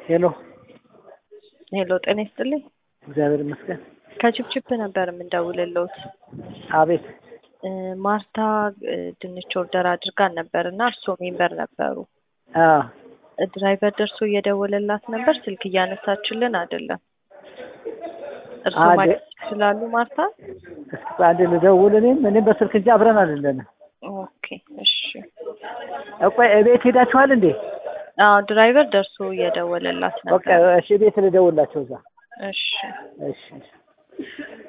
ሄሎ ሄሎ ጤና ይስጥልኝ። እግዚአብሔር ይመስገን። ከችፕችፕ ነበር የምንደውልልዎት። አቤት እ ማርታ እ ድንች ኦርደር አድርጋን ነበር እና እርስዎ ሜምበር ነበሩ። አዎ እ ድራይቨር ደርሶ እየደወለላት ነበር፣ ስልክ እያነሳችልን አይደለም። እርስዎ አደ- ማግኘት ይችላሉ ማርታ? እስኪ አንድ ልደውል። እኔም እኔም በስልክ እንጂ አብረን አይደለንም። ኦኬ እሺ። ቆይ እቤት ሄዳችኋል እንዴ? አዎ ድራይቨር ደርሶ እየደወለላት በቃ ነበር። እሺ፣ ቤት ልደውላቸው እዛ። እሺ እሺ እሺ።